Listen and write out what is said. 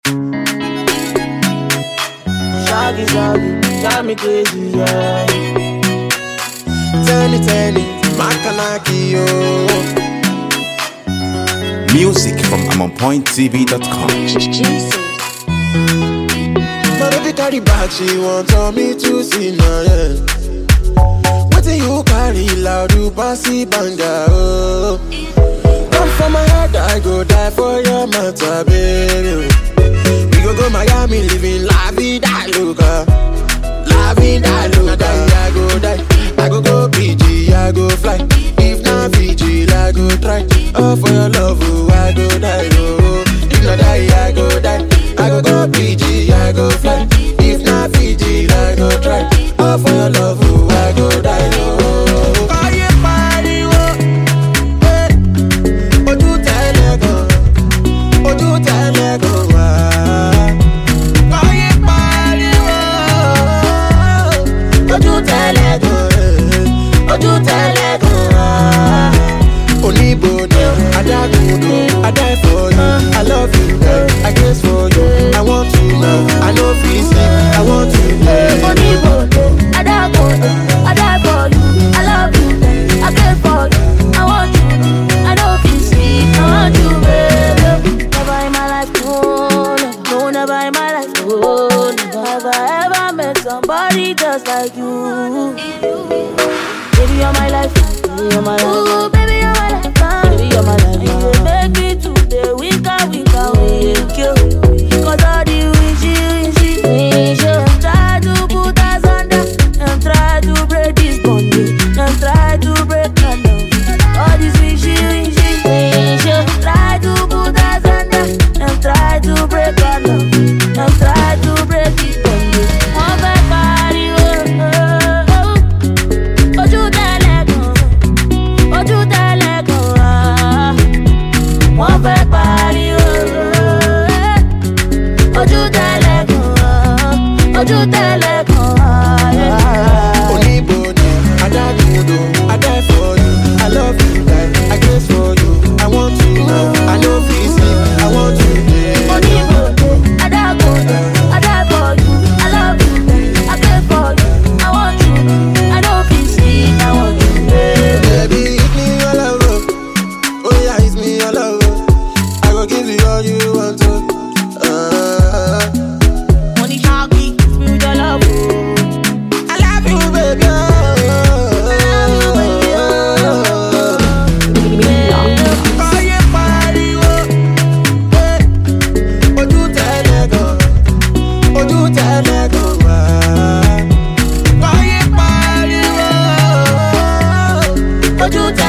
Shaggy, shaggy, drive me crazy, yeah. Tell it, tell it, Makanaki, yo. Music from AmonPointTV.com. Jesus. My baby carry back, she want on me to see now, yeah. Wetin you carry loud, you passy banga, oh. Come for my head, I go die for your matter, baby. We go go Miami, living la vida loca. La vida loca, I go die. I go go PG, I go fly. If not Fiji, I go try. Oh, for your love, oh, I go die, oh. If not die, I go die. I go go PG, I go fly. If not Fiji, I go try. Oh, for your love, oh, I go die, oh. Ayé pariwo, eh. Ojú tẹ́lẹ̀ gan, ojú tẹ́lẹ̀ gan wá. Ayé pariwo, ojú tẹ́lẹ̀ gan, eh. ojú tẹ́lẹ̀ gan wá. Oníbodè, adágúndò, I die for you, I love you, eh. I guess for you, I want to now, I no fit sleep, I want to play. Oníbodè, Adágúndé, I die for you, I love you, I care for you, I want you, I no fit sleep, I want you, baby. Never in my life, no, no, no, never in my life, no, never have I ever met somebody just like you. Baby, you're my life, baby, you're my life. Ooh, baby, you're my life, baby, you're my life. You dey make me today weaker, weaker, weaker. Cause all the wishy, wishy, wishy. Try to put us under, and try to break this bondage, and try to break our love. All this wishy, wishy, wishy. Try to put us under, and try to break our love, and try to break this bondage. Wọ́n fẹ́ pariwo, ojú tẹ́lẹ̀ gan, ojú tẹ́lẹ̀ gan wá. Wọ́n fẹ́ pariwo, ojú tẹ́lẹ̀ gan, ojú tẹ́lẹ̀ gan. Oníbodè, adágúndò, I die for you, I love you, die, I guess for you, I want to now, I no fit sleep, I want to play. Oníbodè, Adágúndé, I die for you, I love you, I care for you, I want you, I no fit sleep, I want you, baby. Baby, hit me all over, oh yeah, hit me all over, I go give you all you want to. Uh, Money shaggy, spiritual love, I love you, baby. Ayé pariwo, eh, ojú tẹ́lẹ̀ gan, ojú tẹ́lẹ̀ gan wá. Ayé pariwo, ojú tẹ́lẹ̀